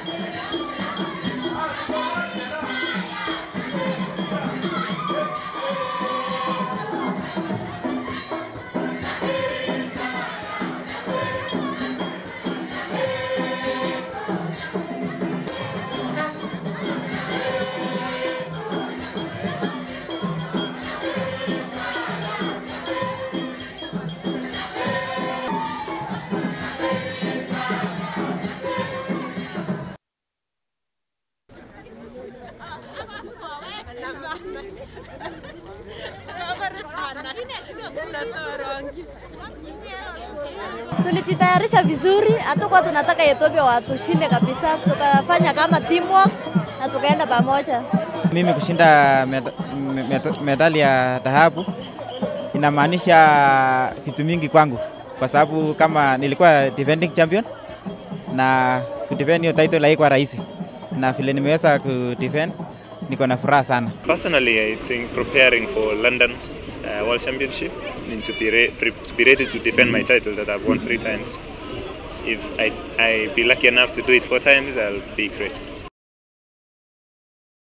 Tulijitayarisha vizuri, hatukuwa tunataka Ethiopia watushinde kabisa, tukafanya kama teamwork na tukaenda pamoja. Mimi kushinda med med medali ya dhahabu inamaanisha vitu mingi kwangu, kwa sababu kama nilikuwa defending champion na kudefend hiyo title haikuwa rahisi, na vile nimeweza kudefend niko na furaha sana. Personally, I think preparing for London uh, World Championship need to be, re pre be ready to defend my title that I've won three times. If I I be lucky enough to do it four times, I'll be great.